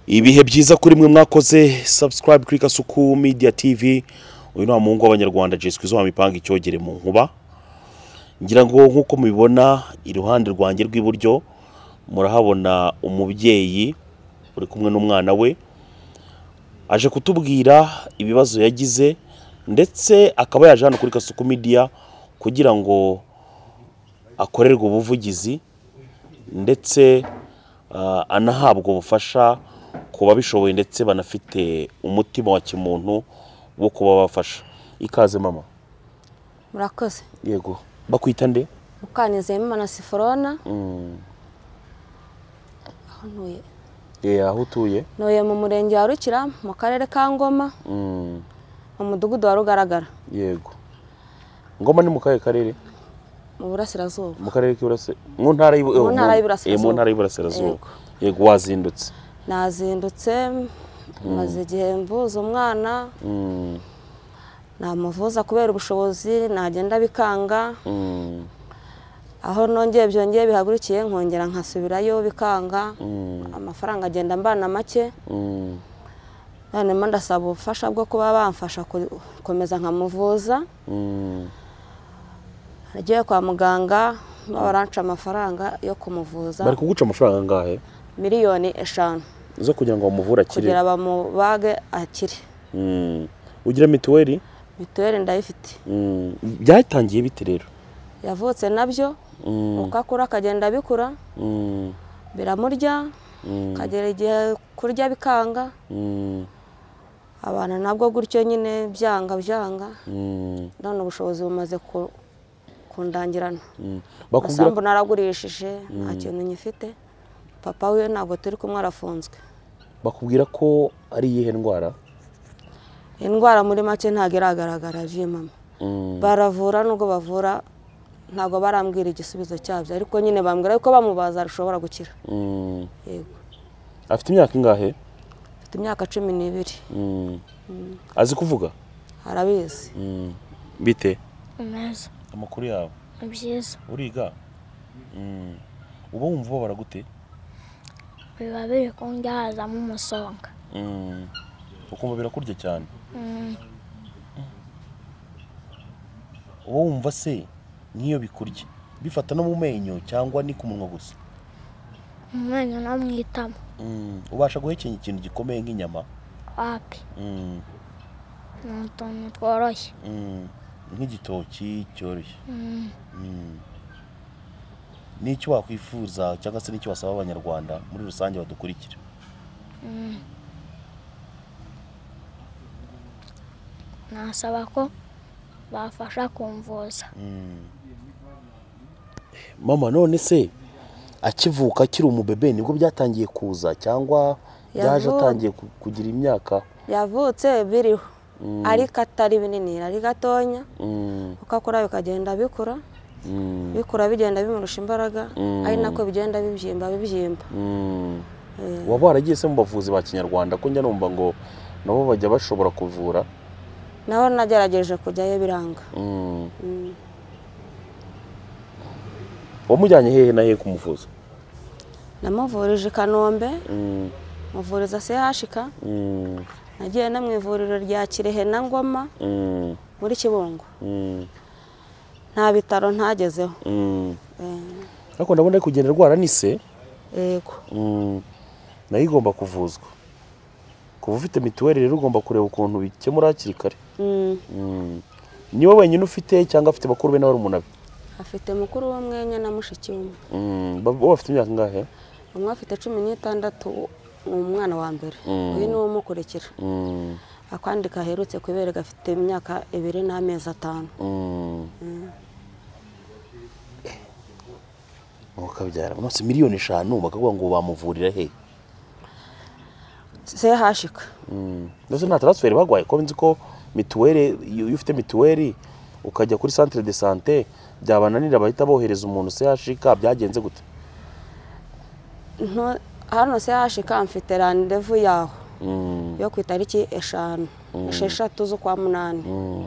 ibihe byiza kuri mwe mwakoze sabusikarayibe kuri kasuku midiya tivi uyu ni wa muhungu w'abanyarwanda jeswe izuba mipanga icyogere mu nkuba ngira ngo nk'uko mubibona iruhande rwanjye rw'iburyo murahabona umubyeyi uri kumwe n'umwana we aje kutubwira ibibazo yagize ndetse akaba yaje hano kuri kasuku midiya kugira ngo akorerwe ubuvugizi ndetse ah, anahabwa ubufasha ku babishoboye ndetse banafite umutima wa kimuntu wo kuba bafasha ikaze mama murakoze yego bakwita nde mukanizeyemo imana siforona aho ntuye Eh, aho utuye ntuye mu murenge wa rukira mu karere ka ngoma Mm, mu mudugudu wa rugaragara yego ngoma ni mu kahe karere mu burasirazuba mu karere k'iburasirazuba mu ntara y'Ibu- Mu eh, ntara mu- y'Iburasirazuba. eh, mu ntara y'Iburasirazuba Yego. yego wazindutse nazindutse maze igihe mvuza umwana Mm, namuvuza kubera ubushobozi nagenda bikanga mm, aho nongeye byongeye bihagurukiye nkongera nkasubirayo bikanga mm, amafaranga agenda mbana make mm, noneho ndasaba ubufasha bwo kuba bamfasha gukomeza nkamuvuza mm. nagiye kwa muganga baranca amafaranga bari yo kumuvuza kuguca amafaranga angahe miliyoni eshanu zo kugira ngo bamuvure akire kugira bamubage akire Mm. ugira mituweli mituweli ndayifite Mm. byatangiye bite rero yavutse nabyo Mm, uko akura akagenda bikura mm, biramurya mm, akagera igihe kurya bikanga mm, abantu nabwo gutyo nyine byanga byanga mm, none ubushobozi bumaze ku- kundangirana mm. bakubwira amasambu naragurishije nta kintu nyifite papa we ntabwo turi kumwe arafunzwe bakubwira ko ari iyihe ndwara indwara muri make ntabwo iragaragara mama Mm, baravura nubwo bavura ntabwo barambwira igisubizo cyabyo ariko nyine bambwira yuko bamubaza ashobora gukira mm. yego afite imyaka ingahe afite imyaka cumi n'ibiri Mm. azi kuvuga arabizi Mm. bite neza amakuru yawe ni byiza uriga Mm. uba wumva ubabara gute biba biri kundahazamo umusonga Mm. ukumva birakurya cyane uba wumva se nk'iyo bikurya bifata no mu menyo cyangwa ni ku munwa gusa umenyo no mu itama Mm. ubasha guhekenya ikintu gikomeye nk'inyama wapi Mm. ni utuntu tworoshye Mm. nk'igitoki cyoroshye Mm. ni icyo wakwifuza cyangwa se n'icyo wasaba abanyarwanda muri rusange badukurikira Mm. nasaba ko bafasha kumvuza mama none se akivuka akiri umubebe nibwo byatangiye kuza cyangwa byaje Yavuka. atangiye ku- kugira imyaka yavutse biriho ariko atari binini ari gatonya Mm, uko akura bikagenda bikura mm, bikura bigenda bimurusha imbaraga Mm. ari nako bigenda bibyimba bibyimba mm. Eh. waba waragiye se mu bavuzi ba kinyarwanda ko njya numva ngo nabo bajya bashobora kuvura naho nagerageje kujyayo biranga Mm. Mm. wamujyanye hehe na hehe kumuvuza namuvurije i kanombe Mm, muvuriza sehashika mm, nagiye no mu ivuriro rya kirehe na ngoma mm, muri kibungo mm, nta bitaro ntagezeho mm. Eh, ariko ndabona ari kugenda arwara ni se yego Mm, nayo igomba kuvuzwa kuba ufite mituweli rero ugomba kureba ukuntu bikemura hakiri kare Mm, Mm. ni wowe wenyine ufite cyangwa afite bakuru be n'abarumuna be afite mukuru w'umwenya na mushiki we Mm, ba- bo bafite imyaka ingahe umwe afite cumi n'itandatu ni umwana wa mbere Mm. uyu ni we umukurikira Mm, akandi kaherutse ku ibere gafite imyaka ibiri n'amezi atanu mm. ukabyara munsi miliyoni eshanu bakavuga ngo bamuvurira he sehashika ndetse nta taransiferi bagwaye ko nzi ko mituweli iyo iyo ufite mituweli ukajya kuri santire de sante byabananira bahita bohereza umuntu sehashika byagenze gute Nto- hano sehashika mfite randevu yaho Mm, yo ku itariki eshanu esheshatu z'ukwa munani mm,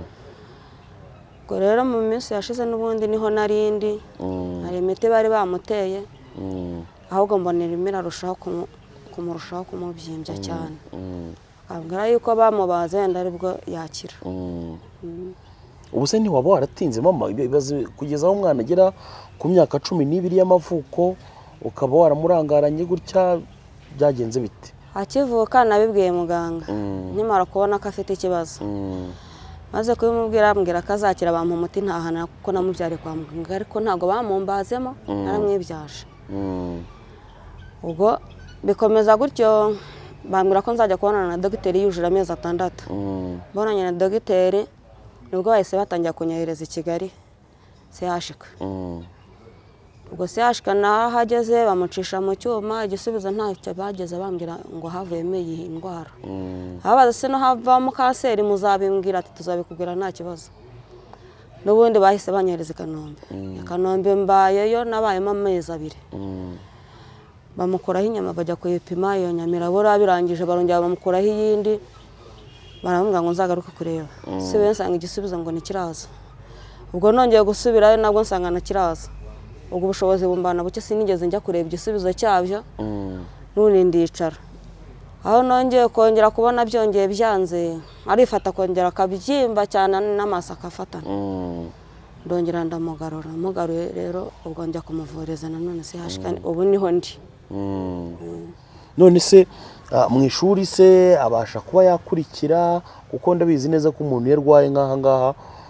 ubwo rero mu minsi yashize n'ubundi niho narindi mm, hari imiti bari bamuteye mm, ahubwo mbonera imira arushaho kumu- kumurushaho kumubyimbya cyane Mm, akambwira yuko bamubaze wenda aribwo yakira mm. ubu se ntiwaba waratinze mama ibibazo kugeza aho umwana agera ku myaka cumi n'ibiri y'amavuko ukaba waramurangaranye gutya byagenze bite akivuka nabibwiye muganga Mm. nkimara kubona ko afite ikibazo Mm, maze kubimubwira ambwira ko azakira bampa umuti ntahana kuko namubyare kwa muganga ariko ntabwo bamumbazemo naramwibyaje mm, ubwo bikomeza gutyo bambwira ko nzajya kubonana na dogiteri yujuje amezi atandatu mm. mbonanye na dogiteri nibwo bahise batangira kunyohereza i kigali sehashika Mm, ubwo sehashika naho ahageze bamucisha mu cyuma igisubizo ntacyo bageze bambwira ngo havuyemo iyi ndwara mm, ababaza se no havamo kanseri muzabimbwira ati tuzabikubwira nta kibazo n'ubundi bahise banyohereza i kanombe i kanombe mbayeyo nabayemo amezi abiri mm, bamukuraho inyama bajya kuyipima iyo nyama irabura birangije barongera bamukuraho iyindi baramubwira ngo nzagaruke kureba si we nsanga igisubizo ngo ntikiraza ubwo nongeye gusubirayo nabwo nsanga ntakiraza ubwo ubushobozi bumbana buke sinigeze njya kureba igisubizo cyabyo mm, n'ubundi ndicara aho nongeye kongera kubona byongeye byanze arifata akongera akabyimba cyane n'amaso akafatana mm, ndongera ndamugarura mugaruye rero ubwo njya kumuvuriza nanone se hashikane ubu niho ndi mm. none se ah, mu ishuri se abasha kuba yakurikira kuko ndabizi neza ko umuntu iyo arwaye nk'aha ngaha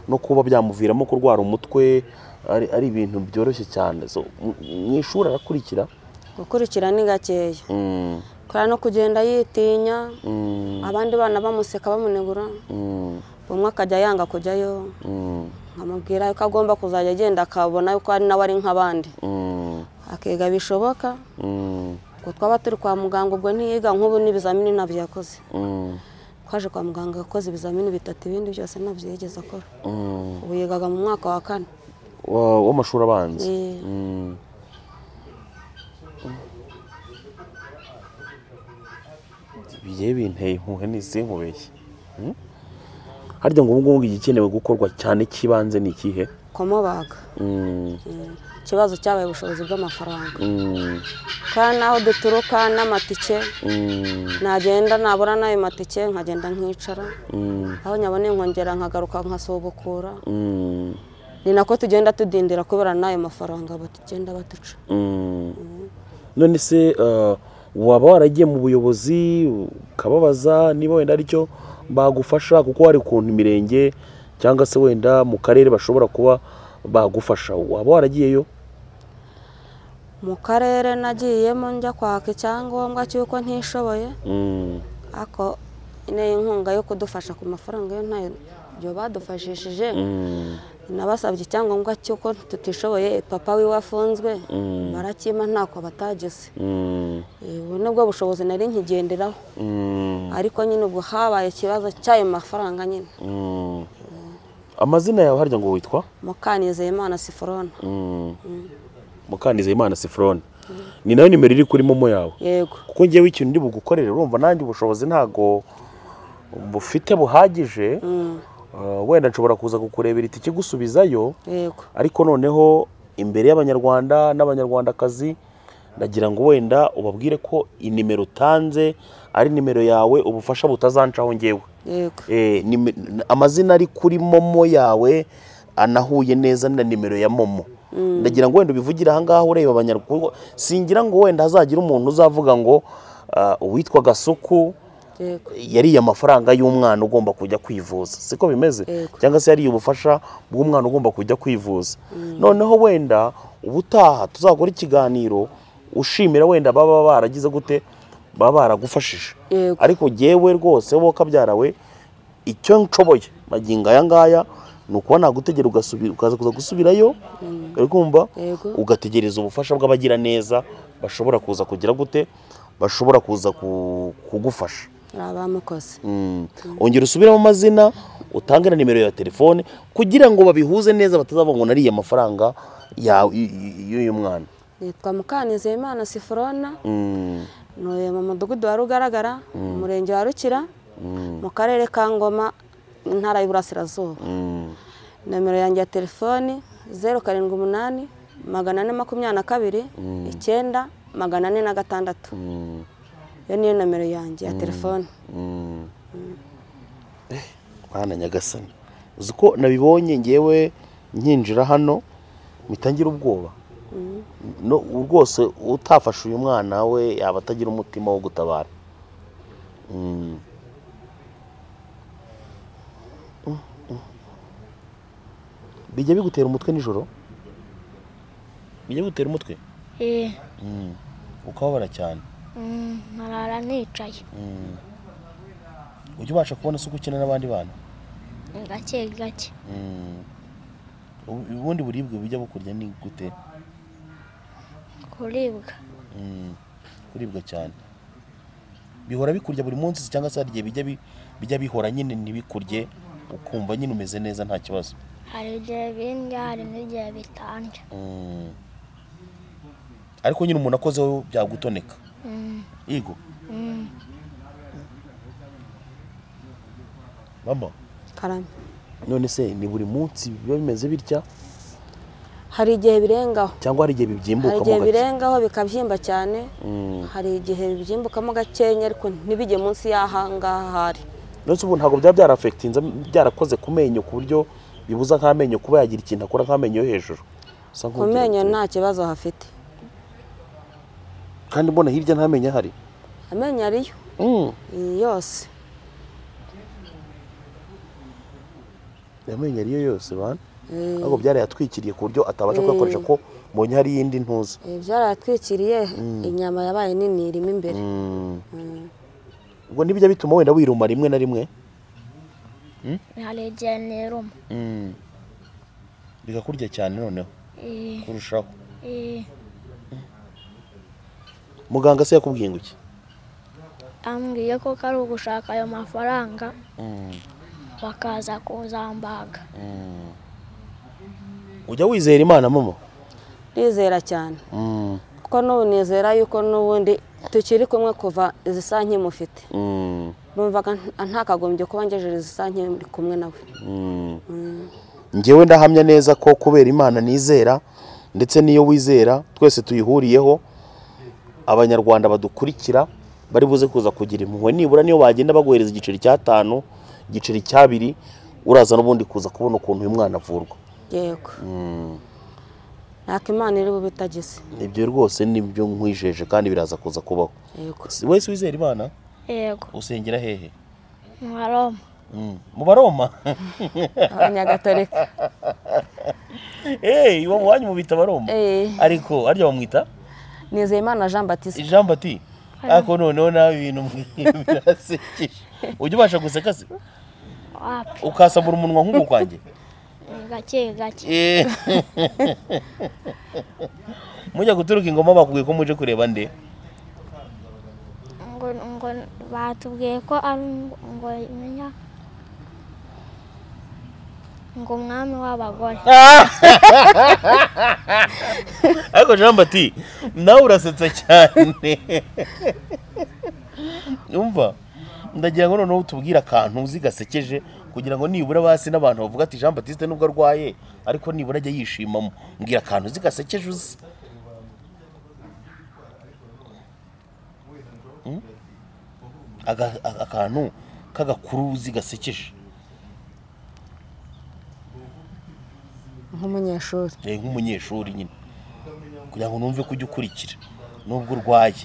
no kuba byamuviramo kurwara umutwe ari, ari ibintu byoroshye cyane so, mu- mu ishuri arakurikira gukurikira ni gakeya mm, kora no kugenda yitinya mm, abandi bana bamuseka bamunegura mm, umwe akajya yanga kujyayo mm, nkamubwira ko agomba kuzajya agenda akabona yuko ari nawe ari nk'abandi mm, akiga bishoboka mm, ngo twaba turi kwa muganga ubwo ntiyiga nk'ubu n'ibizamini ntabyo yakoze mm, twaje kwa muganga yakoze ibizamini bitatu ibindi byose ntabyo yigeze akora mm. ubu yigaga mu mwaka wa kane Wa- w'amashuri abanza Eh. Mm. bigiye binteye impuhwe n'izinkubeshye Mm? harya ngo ubu ngubu igikenewe gukorwa cyane cy'ibanze ni ikihe kumubaga Mm, Mm. ikibazo cyabaye ubushobozi bw'amafaranga mm, kandi n'aho duturuka n'amatike mm, nagenda nabura n'ayo matike nkagenda nkicara mm, aho nyaboneye nkongera nkagaruka nkasubukura mm, ni nako tugenda tudindira kubera n'ayo mafaranga bagenda baduca mm. none se eh, waba waragiye mu buyobozi ukababaza niba wenda aricyo bagufasha kuko hari ukuntu imirenge cyangwa se wenda mu karere bashobora kuba bagufasha waba waragiyeyo mu karere nagiyemo njya kwaka icyangombwa cy'uko ntishoboye Mm, ariko n'iyi inkunga yo kudufasha ku mafaranga yo ntayo ibyo badufashishije mm, nabasabye icyangombwa cy'uko tutishoboye papa wiwe afunzwe Mm. barakima ntako batageze mm, Eh, ubu nibwo bushobozi nari nkigenderaho mm, ariko nyine ubwo habaye ikibazo cy'ayo mafaranga nyine mm. amazina yawe harya ngo witwa mukanizeyimana siforone mukanizeyimana sifurone ni nayo nimero iri kuri momo yawe yego kuko ngewe ikintu ndi bugukorere urumva nanjye ubushobozi ntago bufite buhagije Mm, eh, wenda nshobora kuza kukurebera itike gusubizayo yego ariko noneho imbere y'abanyarwanda n'abanyarwandakazi ndagira ngo wenda ubabwire ko inimero utanze ari nimero yawe ubufasha butazancaho ngewe yego Eh, nime- amazina ari kuri momo yawe anahuye neza na nimero ya momo ndagira ngo wenda ubivugire ahangaha ureba abanyarwanda singira ngo wenda hazagira umuntu uzavuga ngo ah, uwitwa gasuku yego yariye amafaranga y'umwana ugomba kujya kwivuza siko bimeze Yego. cyangwa se yariye ubufasha bw'umwana ugomba kujya kwivuza noneho wenda ubutaha tuzakora ikiganiro ushimira wenda baba baragize gute baba baragufashije Yego. ariko jyewe rwose wowe kabyarawe icyo nshoboye magingo aya ngaya ni ukuba nagutegera ugasubira ukaza kuza gusubirayo uri kumva Yego. ugategereza ubufasha bw'abagiraneza bashobora kuza kugira gute bashobora kuza ku- kugufasha hari abamukoze Mm. ongera usubiremo amazina utange na nimero ya telefone kugira ngo babihuze neza batazavuga ngo nariye amafaranga ya- y- y- y'uyu mwana nitwa mukanizeyimana siforona Mm. ntuye mu mudugudu wa rugaragara mu murenge wa rukira mu karere ka ngoma intara y'uburasirazuba Mm. nomero yanjye ya telefoni zeru karindwi umunani magana ane makumyabiri na kabiri icyenda magana ane na gatandatu Mm. iyo niyo nomero yanjye ya telefone mwana nyagasani uzi ko nabibonye ngewe nkinjira hano mitangira ubwoba no rwose utafashe uyu mwana we yaba atagira umutima wo gutabara Mm. Mm, mm. bijya bigutera umutwe nijoro bijya bigutera umutwe Eh, Mm. ukababara cyane mm, nkarara nicaye Mm. ujya ubasha kubona se uko ukina n'abandi bana gake gake Mm. Ubu- ubundi buribwe bujya bukurya ni gute kuribwa Mm. kuribwa cyane bihora bikurya buri munsi se cyangwa se hari igihe bijya bi- bijya bihora nyine ntibikurye ukumva nyine umeze neza nta kibazo hari igihe bindya hari n'igihe bitandya Mm. ariko nyine umuntu akozeho byagutoneka Mm, yego mm, mama karame none se ni buri munsi biba bimeze bitya hari igihe birengaho cyangwa hari igihe hari bibyimbukamo igihe gake birengaho bikabyimba cyane Mm. hari igihe bibyimbukamo gakenya ariko ntibijye munsi y'ahangaha ahari nonese ubu ntabwo byaba byarafegitinze byarakoze ku menyo ku buryo bibuza nk'amenyo kuba yagira ikintu akora nk'amenyo yo hejuru Usa ku nk'ugira menyo uti- nta kibazo hafite kandi mbona hirya nta menyo ahari amenyo ariyo Mm. iyi yose amenyo ariyo yose bana Eh, ntabwo byarayatwikiriye ku buryo atabasha kuyakoresha ko mbonye hari iyindi ntuzi eh, byarayatwikiriye inyama yabaye nini irimo imbere Mm. Mm. ubwo ntibijya bituma wenda wiruma rimwe na rimwe hari igihe niruma Mm. bigakurya cyane noneho Eh, kurushaho eh, muganga se yakubwiye ngo iki ambwiye ko ari ugushaka ayo mafaranga Mm. bakaza kuzambaga Mm. ujya wizera imana mama ndizera cyane Mm. kuko n'ubu nizera yuko n'ubundi tukiri kumwe kuva izi saa nkimufite Mm. numvaga nta- ntakagombye kuba ngejeje izi saa nkiri kumwe nawe Mm. ngewe ndahamya neza ko kubera imana nizera ndetse n'iyo wizera twese tuyihuriyeho abanyarwanda badukurikira bari buze kuza kugira impuhwe nibura niyo bagenda baguhereza igiceri cy'atanu igiceri cy'abiri uraza n'ubundi kuza kubona ukuntu uyu mwana avurwa yego ntako imana iri bubitagize ibyo rwose nibyo nkwijeje kandi biraza kuza kubaho yego Si- wese wizera imana yego usengera hehe nka roma Mm. mu baroma abanyagatolika hey, iwo wanyu mubita baroma Eh, ariko harya bamwita nizeyimana jean batiste jean bati ariko noneho nawe ibintu mwi- birasekeje ujya ubasha guseka se wapi ukasamura umunwa nk'uku kwanjye ni gake gake Eh. mujya guturuka ingoma bakubwiye ko muje kureba nde ngo ngo batubwiye ko ari ngo- ngo menya ngo umwami w'abagore ariko jean bati nawe urasetsa cyane umva ndagira ngo noneho utubwire akantu uzi gasekeje kugira ngo nibura basi n'abantu bavuga ati jean batiste nubwo arwaye ariko nibura ajya yishimamo mbwira akantu uzi gasekeje uzi Mm? Aga- a- akantu k'agakuru uzi gasekeje nk'umunyeshuri Eh, nk'umunyeshuri nyine kugira ngo numve ko ujya ukurikira nubwo urwaye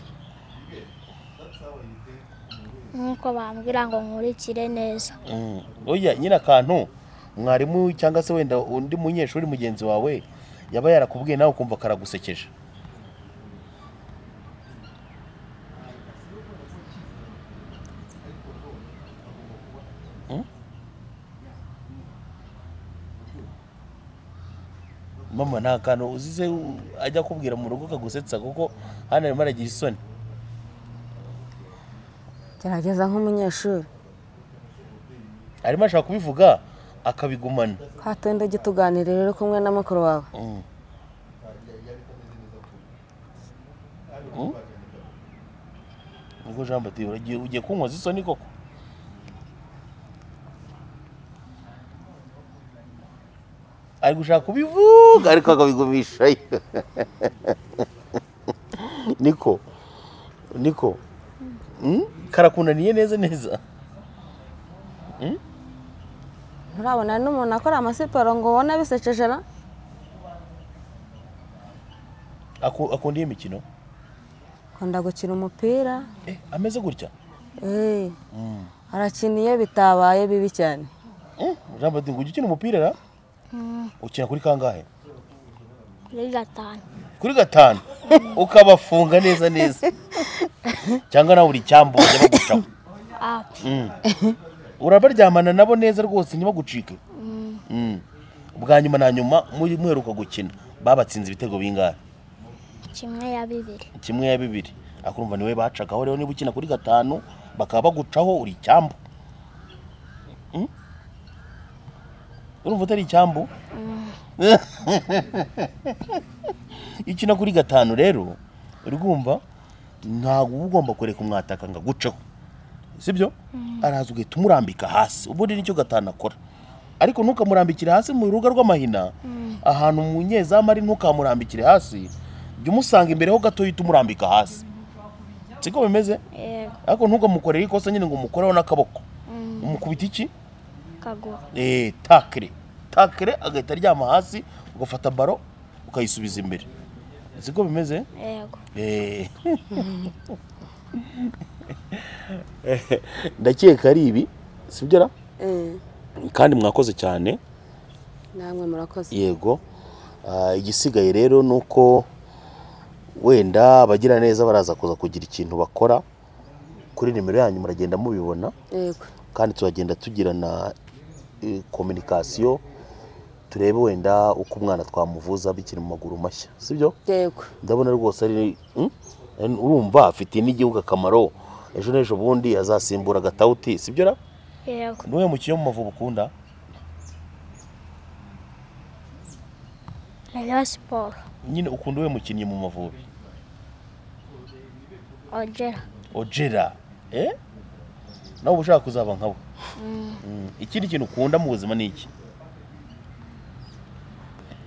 nk'uko bambwira ngo nkurikire neza Mm. oya nyine akantu mwarimu cyangwa se wenda undi munyeshuri mugenzi wawe yaba yarakubwiye nawe ukumva karagusekeje Mm? mama nta kantu uzize u- ajya akubwira mu rugo kagusetsa kuko hano arimo aragira isoni gerageza nk'umunyeshuri arimo ashaka kubivuga akabigumana katonde ujye utuganirira uri kumwe na mukuru wawe Mm. Ubwo Jean Baptiste uragiye ugiye kunywa zisoni koko? Ari gushaka kubivuga ariko akabigumishayo. Niko. Niko. karakunaniye neza neza nturabona hari n'umuntu akora amasiporo ngo ubone bisekeje na Aku- akunda iyi mikino akunda gukina umupira Eh, ameze gutya Eh, arakina iyo bitabaye bibi cyane Mm, jean baptiste ujya ukina umupira ra ukina kuri kangahe kuri gatanu kuri gatanu ukabafunga neza neza cyangwa nawe uri icyambu bajya bagucaho apu Mm. urabaryamana nabo neza rwose ntibagucike Mm. ubwa nyuma na nyuma muri- muheruka gukina babatsinze ibitego bingahe kimwe ya bibiri kimwe ya bibiri akumva niwe bacagaho rero niba ukina kuri gatanu bakaba bagucaho uri icyambu Mm? urumva utari icyambu ikina kuri gatanu rero uri kumva ntabwo uba ugomba kureka umwataka ngo aguceho sibyo araza ugahita umurambika hasi ubundi nicyo gatanu akora ariko ntukamurambikire hasi mu rubuga rw'amahina ahantu umunyezamu ari ntukamurambikire hasi jya umusanga imbere ho gato uhita umurambika hasi siko bimeze yego ariko ntukamukorere ikosa nyine ngo umukoreho n'akaboko umukubita iki kaguru eh, takire takire agahita aryama hasi ugafata baro ukayisubiza imbere siko bimeze yego Eh. ndakeka ari ibi sibyo ra Eh, kandi mwakoze cyane namwe murakoze yego Ah, igisigaye rero ni uko wenda abagiraneza baraza kuza kugira ikintu bakora kuri nimero yanyu muragenda mubibona yego kandi turagenda tugirana kominikasiyo turebe wenda uko umwana twamuvuza bikiri mu maguru mashya sibyo yego ndabona rwose ari Hmm? urumva afitiye n'igihugu akamaro ejo n'ejo bundi azasimbura agatawuti sibyo ra yego niwe mukino mu mavubi ukunda rayon siporo nyine ukunda uwe mukinnyi mu mavubi ojera ojera eh nawe uba ushaka kuzaba nkabo Mm. ikindi kintu ukunda mu buzima ni iki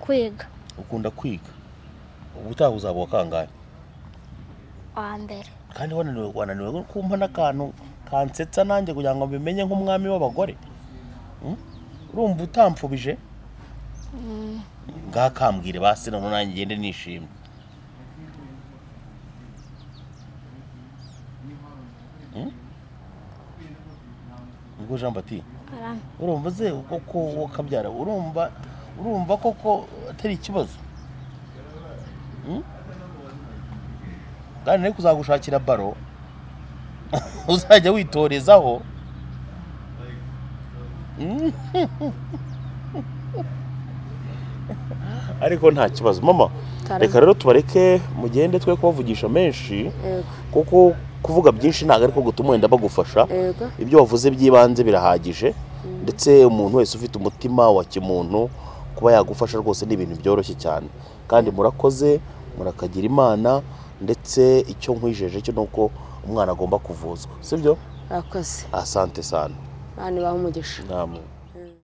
kwiga ukunda kwiga ubutaha uzaba uwa kangahe wa mbere kandi wananiwe wananiwe kumva n'akantu kansetsa nanjye kugira ngo mbimenye nk'umwami w'abagore Mm? urumva utampfubije ngaha kambwire basi none nanjye ngende nishimye Mm? ubwo jean bati karame urumva ze koko wakabyara urumva urumva koko atari ikibazo Mm? kandi nari kuzagushakira baro uzajya witorezaho Mm. ariko nta kibazo mama Karame. reka rero tubareke mugende twe kubavugisha menshi yego kuko kuvuga byinshi ntabwo ariko gutuma wenda bagufasha yego ibyo wavuze by'ibanze birahagije ndetse umuntu wese ufite umutima wa kimuntu kuba yagufasha rwose ni ibintu byoroshye cyane kandi murakoze murakagira imana ndetse icyo nkwijeje cyo ni uko umwana agomba kuvuzwa sibyo murakoze asante sana abantu baha umugisha namwe